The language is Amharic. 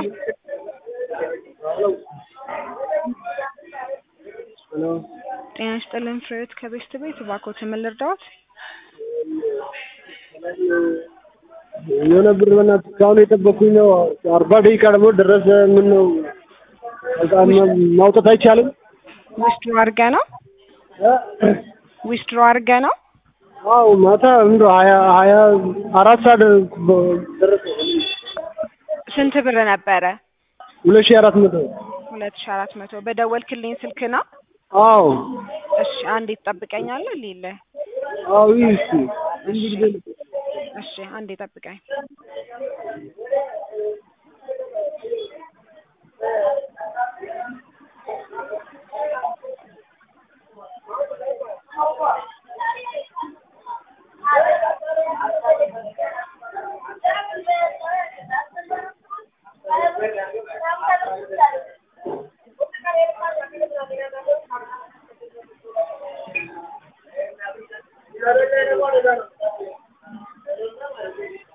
ሄሎ ጤና ይስጥልን ፍሬህይወት ከቤስት ቤት እባክዎትን ምን ልርዳዎት? የሆነ ብር በእናትህ እስካሁን የጠበኩኝ ነው። አርባ ደቂቃ ደግሞ ደረሰ። ምን ነው በጣም ማውጣት አይቻልም? ዊዝድሮ አድርገህ ነው? ዊዝድሮ አድርገህ ነው? አዎ ማታ እንደው ሀያ ሀያ አራት ሰዓት ደረሰ። ስንት ብር ነበረ? ሁለት ሺህ አራት መቶ ሁለት ሺህ አራት መቶ በደወልክልኝ ስልክ ነው? አዎ እሺ አንዴ ትጠብቀኛለህ ልይልህ? አዎ ይህ እስኪ እሺ አንዴ ጠብቀኝ። ዛሬ